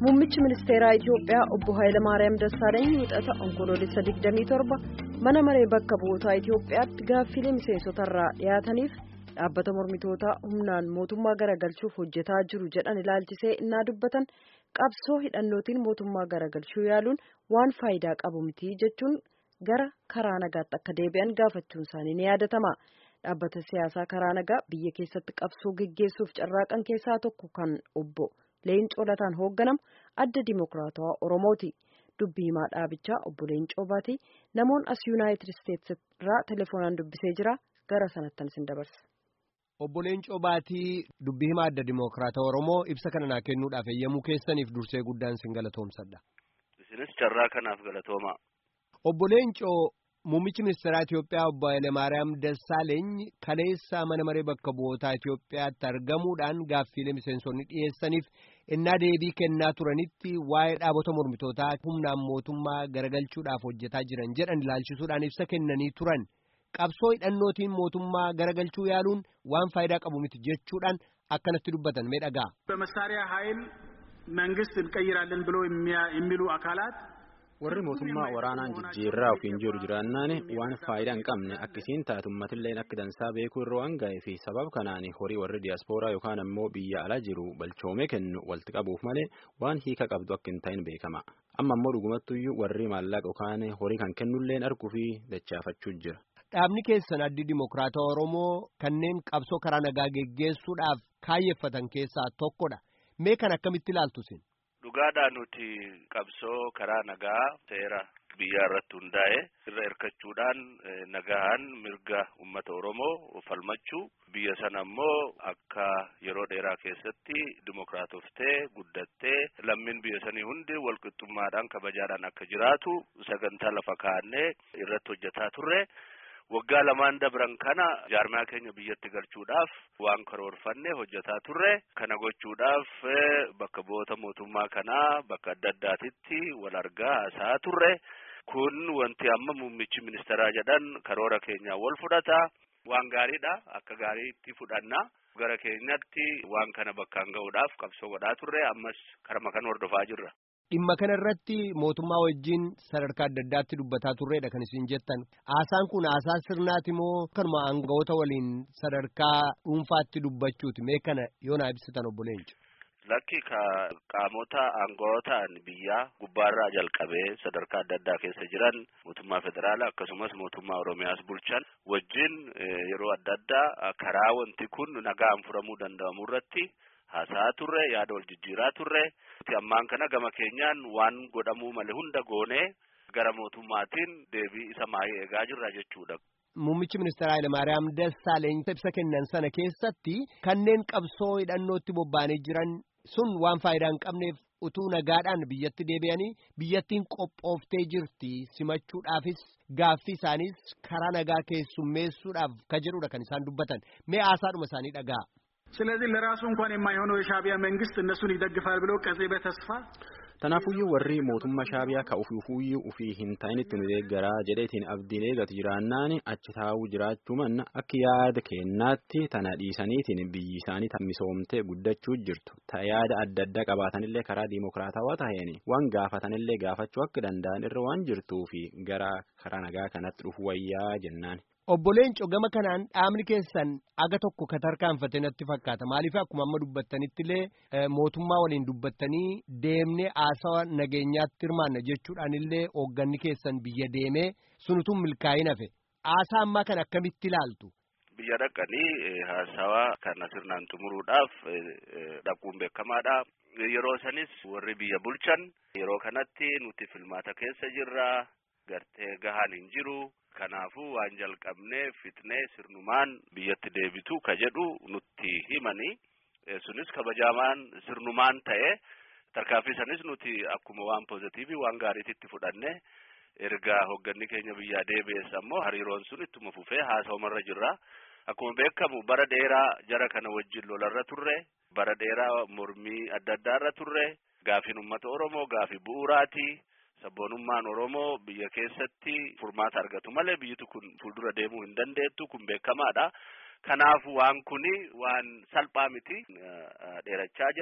Muummichi ministeeraa Itiyoophiyaa obbo Hayilamaariyaam Dassaaleeny wixata onkoloolessa 27 mana maree bakka bu'ootaa Itiyoophiyaatti gaaffilee miseensotarraa dhiyaataniif dhaabbata mormitootaa humnaan mootummaa garagalchuuf hojjetaa jiru jedhan ilaalchisee innaa dubbatan qabsoo hidhannootiin mootummaa garagalchuu yaaluun waan faayidaa qabu miti jechuun gara karaa nagaatti akka deebi'an gaafachuun isaanii ni yaadatama. Dhaabbata siyaasaa karaa nagaa biyya keessatti qabsoo geggeessuuf carraaqan keessaa tokko kan obbo Leencoo Lataan hoogganamu adda Dimookiraatawaa Oromooti. Dubbii himaa dhaabichaa obbo Leencoo Baatii namoonni as Yuunaayitid Isteetsi irraa telefoonaan dubbisee jira. Gara sanattan isin dabarsa. Obbo Leencoo Baatii dubbii himaa adda Dimookiraatawaa Oromoo ibsa kana naa kennuudhaaf eeyyamuu keessaniif dursee guddaan isin galatoomsadha. Isinis carraa kanaaf galatooma. Obbo Leencoo Muummichi ministeeraa Itiyoophiyaa obbo Hayilamaariyaam Dassaaleeny kaleessa mana maree bakka bu'ootaa Itiyoophiyaatti argamuudhaan gaaffiilee miseensonni dhiyeessaniif innaa deebii kennaa turanitti waa'ee dhaabota mormitootaa humnaan mootummaa garagalchuudhaaf hojjetaa jiran jedhan ilaalchisuudhaan ibsa kennanii turan. Qabsoo hidhannootiin mootummaa garagalchuu yaaluun waan faayidaa qabu miti jechuudhaan akkanatti dubbatan mee dhagaa. በመሳሪያ ኃይል መንግስት እንቀይራለን ብሎ የሚሉ አካላት warri mootummaa waraanaan jijjiirraa ofiin jiru jiraannaan waan faayidaa hin qabne akkasiin taatu ummatilleen akka dansaa beekuu irra waan ga'ee fi sababa kanaan horii warri diyaaspooraa yookaan ammoo biyya ala jiru balchoomee kennu walitti qabuuf malee waan hiika qabdu akka hin ta'in beekama amma ammoo dhugumattuyyuu warri maallaqa yookaan horii kan kennulleen arguu fi dachaafachuu jira. Dhaabni keessan addi Dimookiraatawaa Oromoo kanneen qabsoo karaa nagaa geggeessuudhaaf kaayyeffatan keessaa tokkodha. Mee kan akkamitti ilaaltu isin? Dhugaadhaan nuti qabsoo karaa nagaa seera biyyaa irratti hundaa'e irra hirkachuudhaan nagahaan mirga uummata Oromoo falmachuu biyya sana ammoo akka yeroo dheeraa keessatti dimokiraatoftee guddattee lammiin biyya sanii hundi walqixxummaadhaan kabajaadhaan akka jiraatu sagantaa lafa kaa'annee irratti hojjetaa turre. waggaa lamaan dabran kana jaarmaa keenya biyyatti galchuudhaaf waan karoorfanne hojjetaa turre kana gochuudhaaf bakka bu'oota mootummaa kanaa bakka adda addaatitti wal argaa haasa'aa turre kun wanti amma muummichi ministeeraa jedhan karoora keenyaa wal fudhata waan gaariidha akka gaariitti fudhanna gara keenyatti waan kana bakkaan ga'uudhaaf qabsoo godhaa turre ammas karma kan hordofaa jirra. Dhimma kana irratti mootummaa wajjin sadarkaa adda addaatti dubbataa turreedha kan isin jettan. Haasaan kun haasaa sirnaati moo kanuma aangawoota waliin sadarkaa dhuunfaatti dubbachuuti mee kana yoo naa ibsitan obbo Leenco. Lakki qaamota aangawotaan biyyaa gubbaarraa jalqabee sadarkaa adda addaa keessa jiran mootummaa federaalaa akkasumas mootummaa Oromiyaas bulchan wajjin yeroo adda addaa karaa wanti kun nagaan furamuu danda'amu irratti haasaa turre yaada wal jijjiiraa turre. ammaan kana gama keenyaan waan godhamuu malee hunda goonee gara mootummaatiin deebii isa maayii eegaa jirra jechuudha. Muummichi ministeeraa Hayilamaariyaam Dassaaleeny ibsa kennan sana keessatti kanneen qabsoo hidhannootti bobba'anii jiran sun waan faayidaa hin qabneef utuu nagaadhaan biyyatti deebi'anii biyyattiin qophooftee jirti simachuudhaafis gaaffii isaaniis karaa nagaa keessummeessuudhaaf ka jedhudha kan isaan dubbatan mee haasaadhuma isaanii dhagaa. ስለዚህ ለራሱ እንኳን የማይሆነው የሻዕቢያ መንግስት እነሱን ይደግፋል ብሎ ቀጼ በተስፋ Tanaafuyyuu warri mootummaa shaabiyaa ka ufuufuyyuu ufii hin ta'initti nu deeggaraa jedheetiin abdiin eegatu jiraannaan achi taa'uu jiraachuu manna akka yaada kennaatti tana dhiisaniitiin biyyi isaanii misoomtee guddachuu jirtu ta yaada adda addaa qabaatanillee karaa diimokiraatawaa taheen waan gaafatanillee gaafachuu akka danda'an irra waan jirtuu fi gara karaa nagaa kanatti dhufu wayyaa jennaan. Obbo Leenco gama kanaan dhaabni keessan aga tokko ka tarkaanfate natti fakkaata maaliif akkuma amma dubbattanittillee mootummaa waliin dubbattanii deemnee haasawa nageenyaatti hirmaanna jechuudhaan illee hoogganni keessan biyya deemee sunutuun milkaa'in hafe haasaa ammaa kan akkamitti ilaaltu. Biyya dhaqanii haasawa kana sirnaan xumuruudhaaf dhaquun beekamaadha. Yeroo sanis warri biyya bulchan yeroo kanatti nuti filmaata keessa jirra gartee gahaan hin jiru. Kanaafuu waan jalqabnee fitnee sirnumaan biyyatti deebitu ka jedhu nutti himanii sunis kabajamaan sirnumaan ta'e tarkaanfii sanis nuti akkuma waan pozitiivii waan gaariititti fudhanne erga hoogganni keenya biyyaa deebi'es ammoo hariiroon sun ittuma fufee haasa'umarra jirra. Akkuma beekamu bara dheeraa jara kana wajjin lolarra turre bara dheeraa mormii adda addaarra turre gaafiin uummata Oromoo gaafii bu'uuraati. Sabboonummaan Oromoo biyya keessatti furmaata argatu malee biyyitu kun fuuldura deemuu hin dandeettu kun beekamaadha. Kanaaf waan kuni waan salphaa miti dheerachaa jira.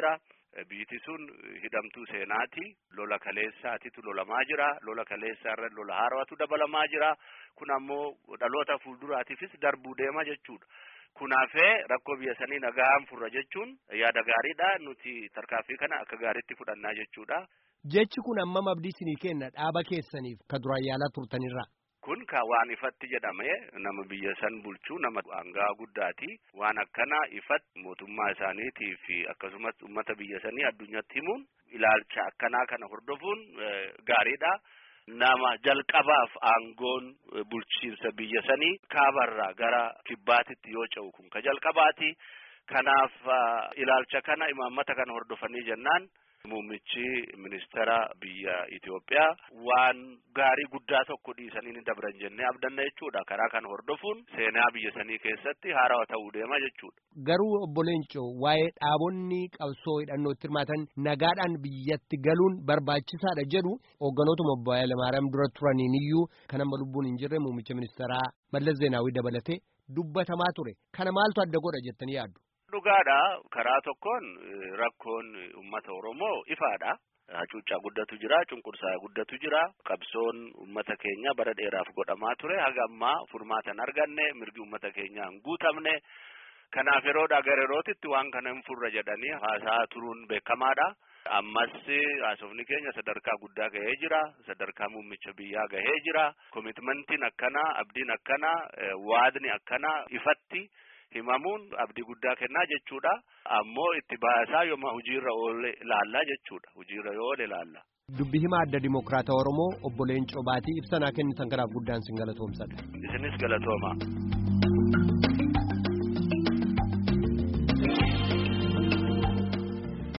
Biiti sun hidhamtuu seenaati. Lola kaleessaatitu lolamaa jira. Lola kaleessaa irra lola haaraatu dabalamaa jira. Kun ammoo dhaloota fuulduraatiifis darbuu deema jechuudha. Kunaafee rakkoo biyya sanii nagaan furra jechuun yaada gaariidha. Nuti tarkaanfii kana akka gaariitti fudhannaa jechuudha. Jechi kun ammam abdii isinii kenna dhaaba keessaniif ka duraan yaalaa turtanirra. Kun ka waan ifatti jedhame nama biyya san bulchuu nama hangaa guddaati. Waan akkana ifatti mootummaa isaaniitii fi akkasumas uummata biyya sanii addunyaatti himuun ilaalcha akkanaa kana hordofuun gaariidha. Nama jalqabaaf aangoon bulchiinsa biyya sanii kaabarraa gara kibbaatitti yoo ce'u kun ka jalqabaati. Kanaaf ilaalcha kana imaammata kana hordofanii jennaan. Muummichi ministeera biyya Itoophiyaa waan gaarii guddaa tokko dhiisanii ni dabran jennee abdanna jechuudha. Karaa kana hordofuun seenaa biyya sanii keessatti haarawaa ta'uu deema jechuudha. Garuu obbo Leencoo waa'ee dhaabonni qabsoo hidhannootti hirmaatan nagaadhaan biyyatti galuun barbaachisaadha jedhu hoogganootuma obbo Hayilamaariyaam dura turaniin iyyuu kan amma lubbuun hin jirre muummicha ministeeraa Mallas Zeenaawii dabalatee dubbatamaa ture. Kana maaltu adda godha jettanii yaaddu? Dhugaadha karaa tokkoon rakkoon uummata Oromoo ifaadha. Hacuuccaa guddatu jira, cunqursaa guddatu jira. Qabsoon uummata keenya bara dheeraaf godhamaa ture. Haga ammaa furmaata hin arganne, mirgi uummata keenyaa hin guutamne. Kanaaf yeroodhaa gara yerootitti waan kana hin furra jedhanii haasaa turuun beekamaadha. Ammas haasofni keenya sadarkaa guddaa gahee jira. Sadarkaa muummicha biyyaa gahee jira. Komitmentiin akkanaa, abdiin akkanaa, waadni akkanaa ifatti. himamuun abdii guddaa kennaa jechuudha. Ammoo itti baasaa yooma hojiirra oole ilaallaa jechuudha. Hojiirra yoo oole ilaalla. Dubbi hima adda Dimookiraata Oromoo obbo Leencoo Baatii ibsa naa kennitan kanaaf guddaan sin galatoomsadha. Isinis galatooma.